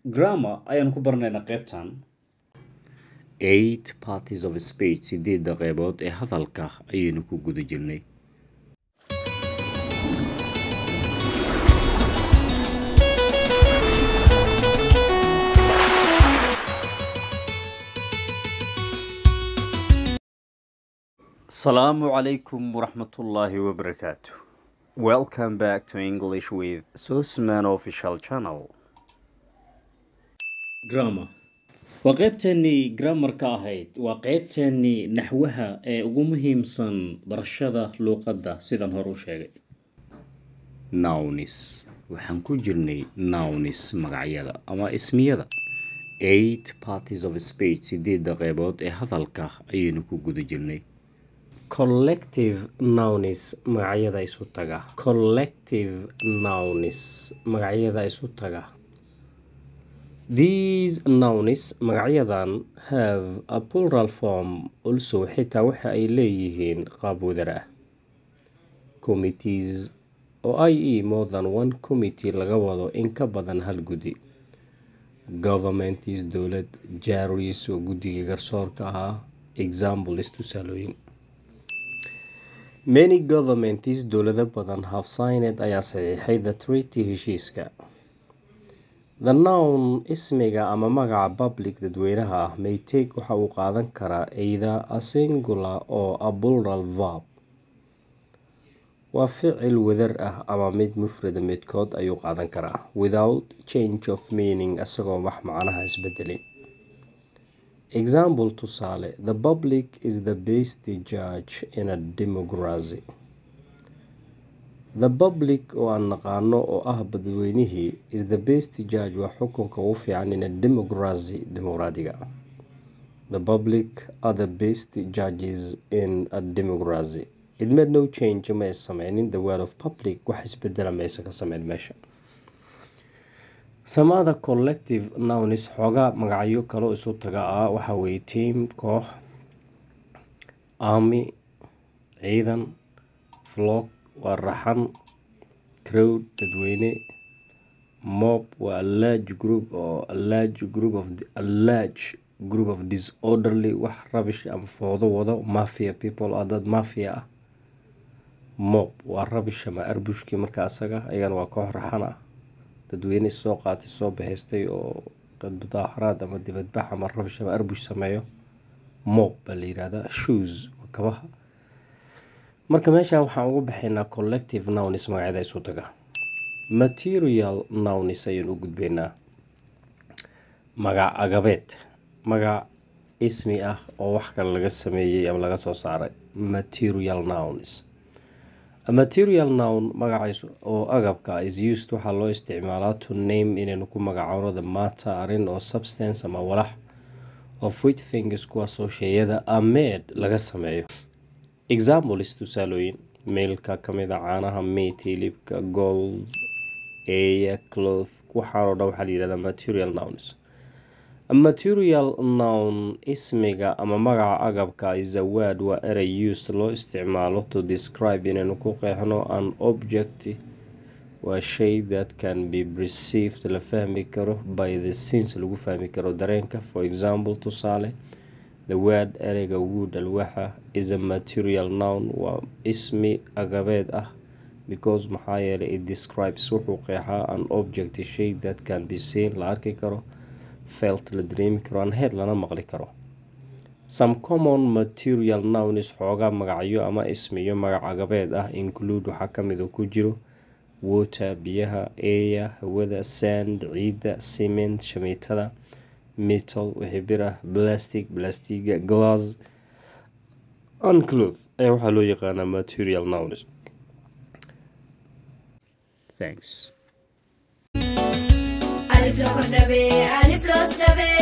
grammar ayaan ku baranaynaa qaybtan eight parties of speech sideedda qeybood ee hadalka ayaynu ku guda jirnay asalaamu calaykum waraxmatullaahi wabarakaatu welcome back to english with susman official channel grammar waa qeybteennii grammarka ahayd waa qeybteennii naxwaha ee ugu muhiimsan barashada luuqadda sidan hore u sheegay nounis waxaan ku jirnay nounis magacyada ama ismiyada eight parties of speech sideedda qeybood ee hadalka ayaynu ku guda jirnay collective nounis magacyada isu taga collective nounis magacyada isu taga these nounis magacyadan have a plural form also xitaa waxa ay leeyihiin qaab wadar ah committees oo i e more than one committee laga wado in ka badan hal guddi governmentis dowlad jaris oo guddiga garsoorka ahaa examples tusaalooyin many governmentis dowlado badan have signed ayaa saxiixay the treaty heshiiska the noun ismiga ama magaca public dadweynaha ah maytake waxa uu qaadan karaa either a singular oo a plural verb waa ficil wadar ah ama mid mufrada midkood ayuu qaadan karaa without change of meaning isagoo wax macnaha isbedelin example tusaale the public is the best judge in a democracy the public oo aan naqaano oo ah dadweynihii is the best judge waa xukunka ugu fiican in a democracy dimuqraadiga the public are the best judges in a democracy it made no change ma is sameynin the word of public wax isbedela maysa ka sameyn meesha samada collective nounis xoogaa magacyo kaloo isu taga ah waxa weye team koox army ciidan flock waa raxan crowd dadweyne mob waa large group oo large group of large group of disorderly wax rabish ama foodo wado mafia people ah dad mafia ah mob waa rabish ama arbushkii marka asaga ayagana waa koox raxan ah dadweyne soo qaatay soo bahaystay oo mudaaxaraad ama dibadbax ama rabish ama arbush sameeyo mob baa la yirahdaa shoes waa kabaha marka meesha waxaan ugu baxaynaa collective nounis magacyada isu taga material nounis ayaan u gudbaynaa magac agabeed magac ismi ah oo wax kale laga sameeyey ama laga soo saaray material nouns A material noun magaciisa oo agabka is used waxaa loo isticmaalaa to name inaynu ku magacaano the matter arrin oo substance ama walax of which things kuwaasoo sheeyada are made laga sameeyo examples tusaalooyin meelka kamid a caanaha meat hilibka gold eya cloth waxaanoo dhan waxaa la yihahdaa material nouns A material noun ismiga ama magaca agabka is a word waa erey used loo isticmaalo to describe inaynu ku qeexno an object waa shay that can be perceived la fahmi karo by the sense lagu fahmi karo dareenka for example tusaale the word ereyga wood alwaxa is a material noun waa ismi agabeed ah because maxaa yeelay it describes wuxuu qeexaa an object shay that can be seen la arki karo felt la dareemi karo an head lana maqli karo some common material nouns xoogaa magacyo ama ismiyo magac agabeed ah include waxaa kamid oo ku jiro water biyaha air hawada sand ciidda cement shamiitada metal wixii bir ah plastic blastiga glass uncloth ayaa waxaa loo yaqaanaa material nouns thanks ألف لو كنا بي ألف لو سنبي